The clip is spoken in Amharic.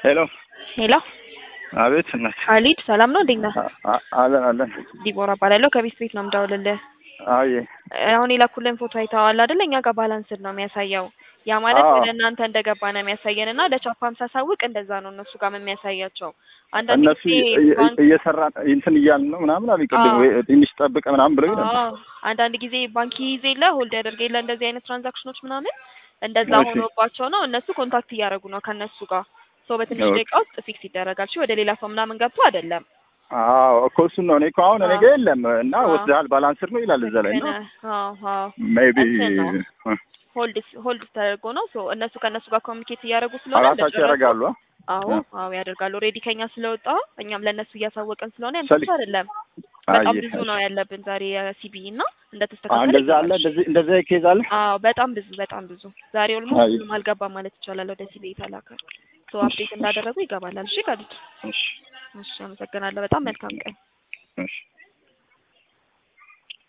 ሄሎ ሄሎ አቤት እናት ካሊድ ሰላም ነው? እንዴት ነህ? አ- አ- አለን አለን ዲቦራ እባላለሁ ከቤት ቤት ነው የምደውልልህ። አየ አሁን የላኩልን ፎቶ አይተዋል አይደል? እኛ ጋር ባላንስድ ነው የሚያሳየው። ያ ማለት አዎ። ወደ እናንተ እንደገባ ነው የሚያሳየን እና ለቻፓም ሳሳውቅ እንደዛ ነው እነሱ ጋር የሚያሳያቸው። አንዳንድ እነሱ ጊዜ እየ- ባንክ እየሰራ እንትን እያልን ነው ምናምን አሉኝ ቅድም አዎ። ወይ ትንሽ ጠብቀ ምናምን ብለው ነበር አዎ አንዳንድ ጊዜ ባንክ ይይዝ የለ ሆልድ ያደርግ የለ እንደዚህ አይነት ትራንዛክሽኖች ምናምን እንደዛ እሺ። ሆኖባቸው ነው እነሱ ኮንታክት እያደረጉ ነው ከእነሱ ጋር ሶ በትንሽ ኦኬ። ደቂቃ ውስጥ ፊክስ ይደረጋል። እሺ ወደ ሌላ ሰው ምናምን ገብቶ አይደለም። አዎ እኮ እሱን ነው እኔ እኮ አሁን እኔ አዎ። ጋ የለም እና አዎ። ወስደሃል ባላንስር ነው ይላል እዛ ላይ ልክ እና ነህ። አዎ አዎ ሜይ ቢ እንትን ነው ሆልድ ሆልድ ተደርጎ ነው ሶ እነሱ ከእነሱ ጋር ኮሚኒኬት እያደረጉ ስለሆነ ራሳቸው እንደጨረሱ- ያደርጋሉ አ? አዎ አ። አዎ ያደርጋሉ። ሬዲ ከኛ ስለወጣ እኛም ለእነሱ እያሳወቀን ስለሆነ ያን ሰሊ- ብቻ አይደለም በጣም አየ፣ ብዙ እሺ። ነው ያለብን ዛሬ የሲቢ እና አ፣ እንደተስተካከለ እንደዛ አለ ይገባል። እንደዚህ እንደዛ ኬዝ አለ አዎ በጣም ብዙ በጣም ብዙ ዛሬ ኦልሞስት አይ። ምንም አልገባም ማለት ይቻላል። ወደ ሲቢ የተላከ ሶ አፕዴት እንዳደረጉ ይገባላል። እሺ ካሉት እሺ እሺ አመሰግናለሁ። በጣም መልካም ቀን። እሺ